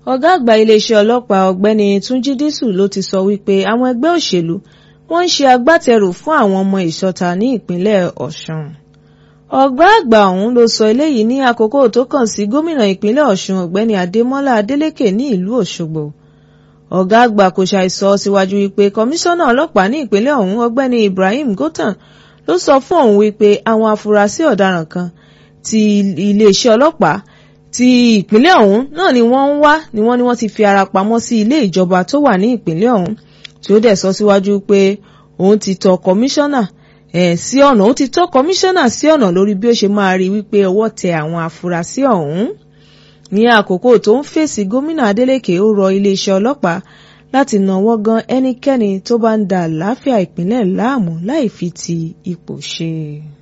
ọ̀gá àgbà iléeṣẹ́ ọlọ́pàá ọ̀gbẹ́ni túnjí dísù ló ti sọ wípé àwọn ẹgbẹ́ òṣèlú wọ́n ń ṣe agbátẹrù fún àwọn ọmọ ìṣọ̀ta ní ìpínlẹ̀ ọ̀ṣun ọ̀gá àgbà ọ̀hún ló sọ eléyìí ní àkókò tó kàn sí gómìnà ìpínlẹ̀ ọ̀ṣun ọ̀gbẹ́ni adémọ́lá adélékè ní ìlú òṣogbo ọ̀gá àgbà kò ṣàìsọ síwájú wípé kọmíṣánná ọlọ́pàá ní ìpínlẹ̀ ọ̀hún ọ̀gbẹ́ni ibrahim gotan ló sọ fún òun wípé àwọn afurasí ọ̀daràn kan ti iléeṣẹ́ ọlọ́pàá ti ìpínlẹ̀ ọ̀hún náà ni wọ́n ń wá ni wọ́n ní wọ́n ti fi ara pamọ́ sí ilé ìjọba tó wà ní ìpínlẹ̀ ọ̀hún tí ó dẹ̀ sọ síwájú pé òun ti tọ kọmíṣánná ẹ̀ sí ọ̀nà ó ti tọ́ kọmíṣánná sí ọ̀nà lórí bí ó ṣe máa rí wípé ọwọ́ tẹ àwọn afurasí ọ̀hún ní àkókò tó ń fèsì gómìnà adeleke ó rọ iléeṣẹ́ ọlọ́pàá láti náwó gan ẹnikẹ́ni tó bá ń da àlàáfíà ìpínlẹ̀ láàmú láì fi ti ipò ṣe.